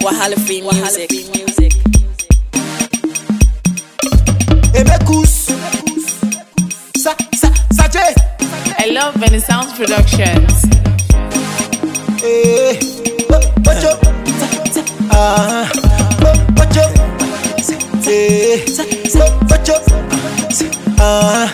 Wahala free music. Emekus. Sa, sa, Saje. I love Benny Sounds Productions. Eh. Bo- Bojo. Ah. Bo- Bojo. Eh. Bo- Bojo. Ah.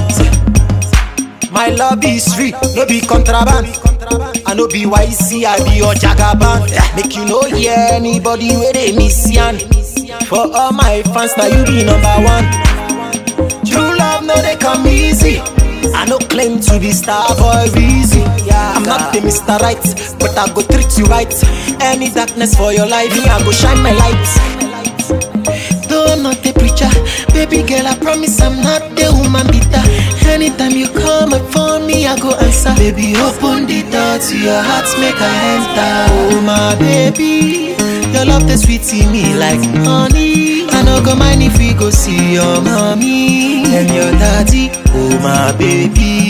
My love is free, no be contraband. I no be YC, I be your jagaban. Make you no hear anybody where they miss yan. For all my fans, now you be number one. True love, no they come easy. I no claim to be star boy easy. I'm not the Mr. Right, but I go treat you right. Any darkness for your life, me I go shine my light. Though I'm not a preacher, baby girl, I promise I'm not the woman beater. Anytime you call my phone, me I go answer. Baby, open the door to your heart, make I enter. Oh my baby, your love the sweet to me like honey. I no go mind if we go see your mommy and your daddy. Oh my baby,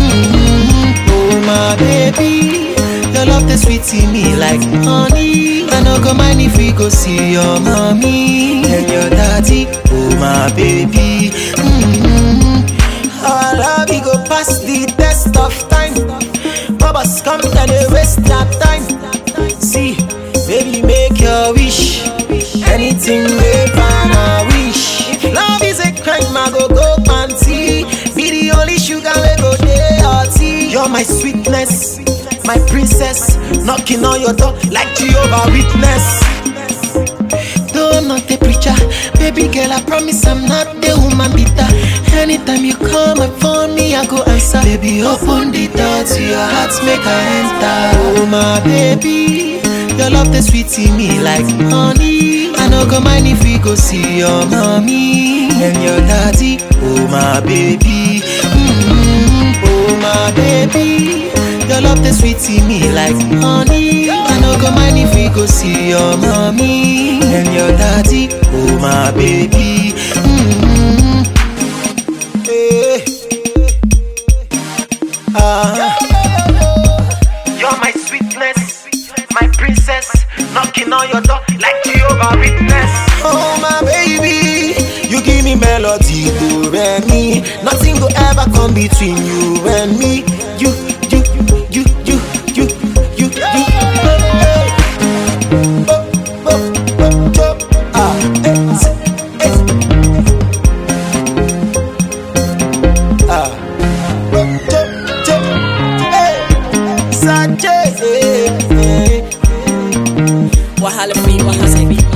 mm oh my baby. Your love the sweet to me like honey. I no go mind if we go see your mommy and your daddy. Oh my baby. Mm-hmm. Our love we go pass the test of time. Bubbles come and they waste their time. See, baby, make your wish. Anything they find a wish. If love is a crime, I go go panty. Be the only sugar we go day or tea. You're my sweetness, my princess. Knocking on your door like Jehovah Witness. Though I'm not a preacher, baby girl, I promise I'm not the woman beater. Anytime you call my phone, me I go answer. Baby, open the door to your heart, make I enter. Oh my baby, your love the sweet to me like honey. I no go mind if we go see your mommy and your daddy. Oh my baby, mm oh my baby. Your love the sweet to me like honey. I no go mind if we go see your mommy and your daddy. Oh my baby. mm Eh. Ah. You're my sweetness, my princess. Knocking on your door like Jehovah Witness. Oh my baby, you give me melody, do and me. Nothing will ever come between you and me. You, you, you, you, you, you, you. Hey. Oh, oh, oh, oh. Ah, eh, eh. Ah. Oh, oh, oh. Hey. Sanchez, eh, eh. Wahala free music.